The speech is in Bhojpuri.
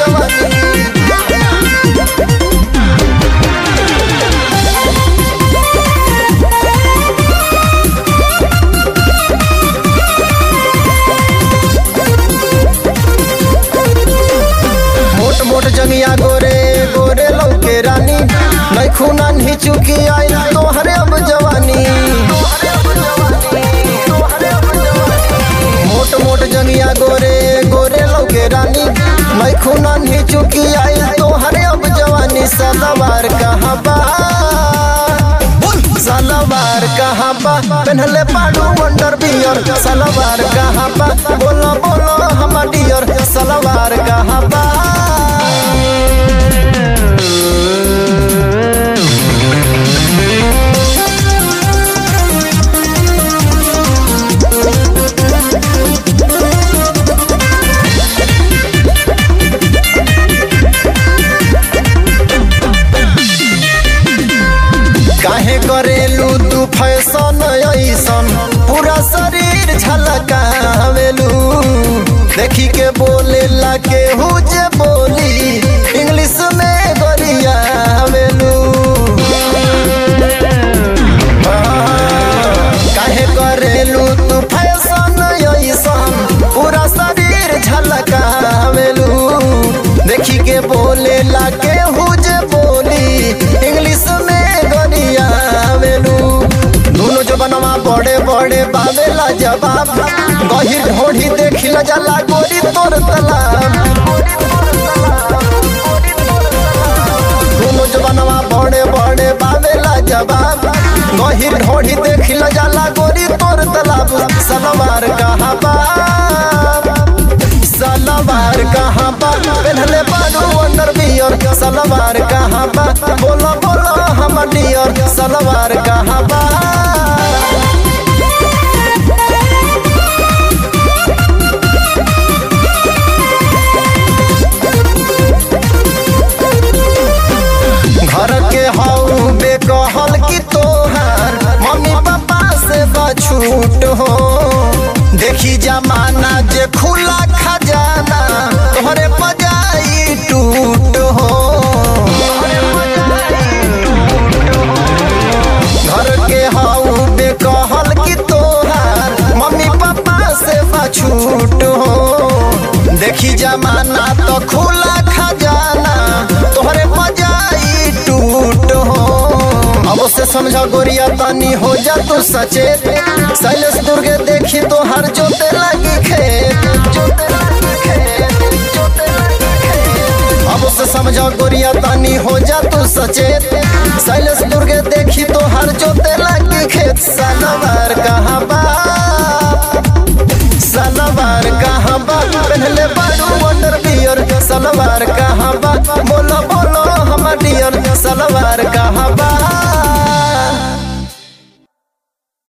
जवानी मोट मोट जंगिया गोरे गोरे लौके रानी नहीं खूना नहीं चुकी आई तोहरे अब जवानी मोट मोट जंगिया गोरे गोरे लौके रानी नहीं खूना नहीं चुकी आई तोहरे अब जवानी सदाबार कहाँ बा सलवार कहाँ बा पहनले पाडू वंडर बियर सलवार कहाँ बा बोलो बोलो हम डियर सलवार कहाँ बा काहे करेलू तू फैशन ऐसन पूरा शरीर झलकावेलू देखी के बोले ला के जे बोली इंग्लिश में गरियावेलू काहे करेलू तू फैशन ऐसन पूरा शरीर झलकावेलू देखी के बोले ला के जे बोली इंग्लिश में गरियावेलू दोनों जो बनवा बड़े बड़े बावेला जवाब गहिर ढोढ़ी देखी ल जाला गोरी तोर तलाब दोनों जो बनवा बड़े बड़े बावेला जवाब गहिर ढोढ़ी देखी ल जाला गोरी तोर तलाब सलवार कहाँ बा सलवार कहाँ बा पहनले बाडू अंडर बियर सलवार कहाँ बा बोलो बोलो हम डियर सलवार कहाँ बा घर के हऊ बेकहल की तोहार मम्मी पापा से बछूट हो देखी जमाना जे खुला खजाना तोहरे पजाई टूट हो घर के हऊ बेकहल की तोहार मम्मी पापा से बछूट हो देखी जमाना तो खुला खजाना तोहरे पजाई टूट हो अब से समझा गोरिया तानी हो जा तू सचेत शैलेश दुर्गे देखी तो हर जोते लगी खेत जोते लगी खेत जोते लगी खेत अब से समझा गोरिया तानी हो जा तू सचेत शैलेश दुर्गे देखी तो हर जोते लगी खेत सलवार कहाँ बा सलवार कहाँ बा पहनले बाडू वंडर बियर सलवार कहाँ बा बोलो बोलो हम डियर सलवार कहाँ बा